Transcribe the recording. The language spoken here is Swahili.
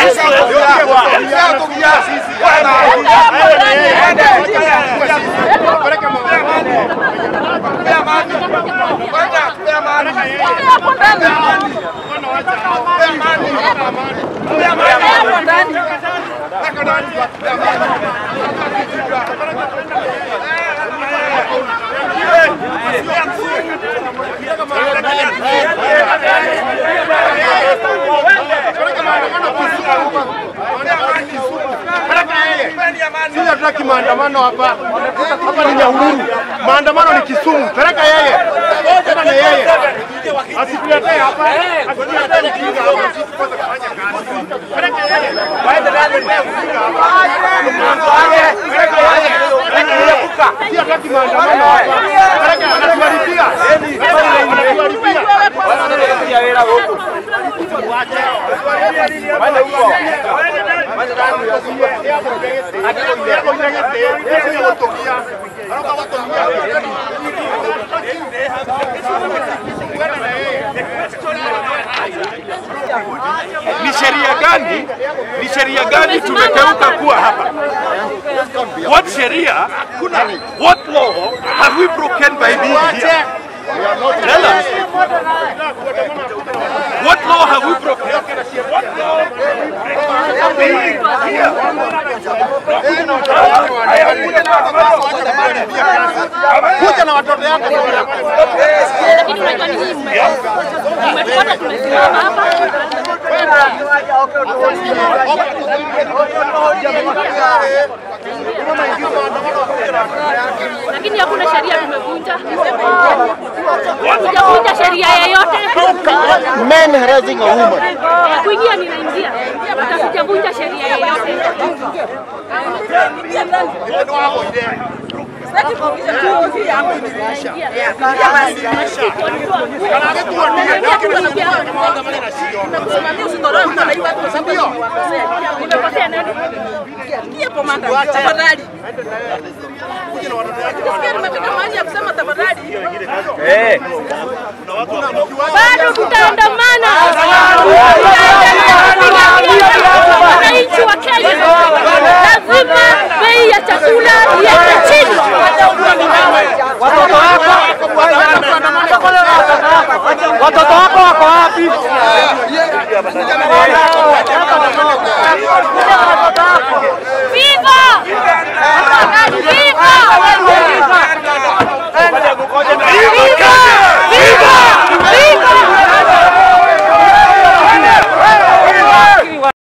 Sisi hatutaki maandamano hapa. Hapa ni Nyahururu. Maandamano ni Kisumu. Peleka yeye. Tena na yeye. Asituletee hapa. Asituletee ujinga hapa. Sisi kwanza kufanya kazi. Peleka yeye. Waende ndani ya ujinga hapa. Peleka yeye. Peleka yeye. Sisi hatutaki maandamano hapa. Peleka anatuharibia. Anatuharibia. Ni sheria gani? Ni sheria gani tumekeuka kuwa hapa? What sheria? What law have we broken by being here? Tell us. What law have we broken? What law have we broken here? Kuja na watoto yako. Lakini unajua ni nini? Umetuona tumesimama hapa. Lakini hakuna sheria tumevunja. Hatujavunja sheria yeyote. Men harassing a woman. Ya kuingia ninaingia. Hata sijavunja sheria yeyote. Nimekosea nani? Tafadhali. Sikia nimefika mahali ya kusema tafadhali. Bado tutaandamana. Wananchi wa Kenya lazima bei ya chakula iende chini. Watoto wako wako wapi? Viva! Viva!